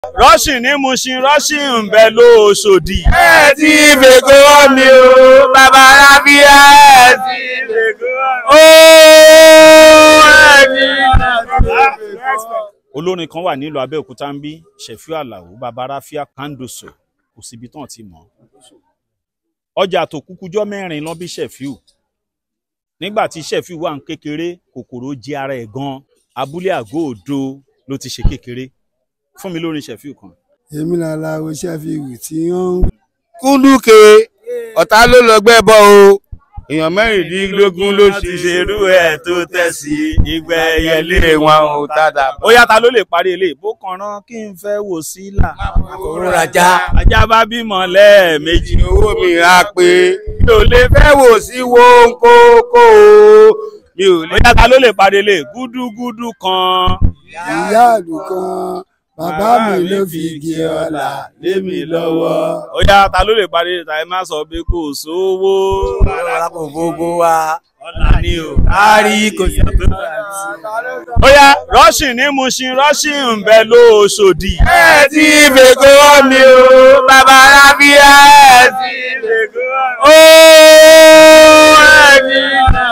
rọ́ṣìn ní Mushin rọ́ṣìn ń bẹ lóṣòdì. ẹ ti fèkó mi o bàbá rábíà ẹ ti fèkó o ẹ ti olórin kan wà nílùú Abẹ́òkúta ń bí Ṣẹ̀fíù Àlàó bàbá ráfíà Kándoso kò síbi tán ti mọ̀ ọjà tó kúkújọ́ mẹ́rin lọ bí Ṣẹ̀fíù nígbà tí Ṣẹ̀fíù wà ń kékeré kòkòrò jẹ ara ẹ̀ gan abúlé àgọ́ òdo ló ti ṣe kékeré fún mi lórin Ṣẹ̀fíù kan. èmi làlá o Ṣẹ́fíù tí wọ́n ń kúndùkè ọ̀tá ló lọ gbẹ́bọ o èèyàn mẹ́rìndínlógún ló ti ṣe ṣerú ẹ̀ tó tẹ̀ sí ìgbẹ́ ẹyẹlé ilé wọn ò tàdà ó yá ta ló lè parí eléyìí bó kàn rán kí n fẹ́ wò sí là. òun rajà ajá bá bímọ lẹ́ẹ̀mejì owó mi á pé mi ò lè fẹ́ wò sí wo kókó o mi ò ó lè. yá ta ló lè parí eléyìí gúdúgúdú kan. ìyá àdùkan bàbá mi ló fi igi ọlà lé mi lọ́wọ́. ó yá ta ló lè parí ta ẹ má sọ pé kò sówó. ọ̀la kò gbogbo wa ọ̀la ni o. kárí kò sí tó ó yá rọ́ṣìn ní Mushin rọ́ṣìn ń bẹ lóṣòdì. ẹ ti fèkó mi o bàbá rábíà ẹ ti fèkó o ẹ ti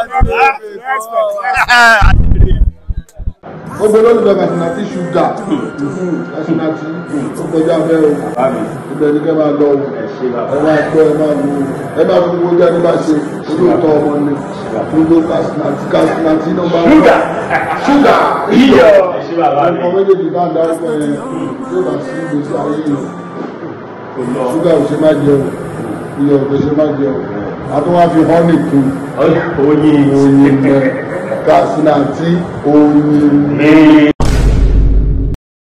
gbogbo olólùfẹ́ Kasinati ṣúgà Kasinati ó kọjá bẹ́ẹ̀ o ibẹ̀ ni kẹ́ máa lọ o ẹ máa gbọ́ ẹ máa wo ẹ máa fi gbogbo ẹni bá ṣe olóòótọ́ ọmọ ni gbogbo Kasinati Kasinati ló máa ń bọ̀ ṣúgà iyọ̀ ọmọ méjèèjì bá ń darúgbó yẹn yóò bá sí ìgbésí ayé yìí ṣúgà ò ṣe má jẹ o iyọ̀ ò ṣe má jẹ o a tún wá fi họ́nì kún oyin mẹ́ Kasinati oyin.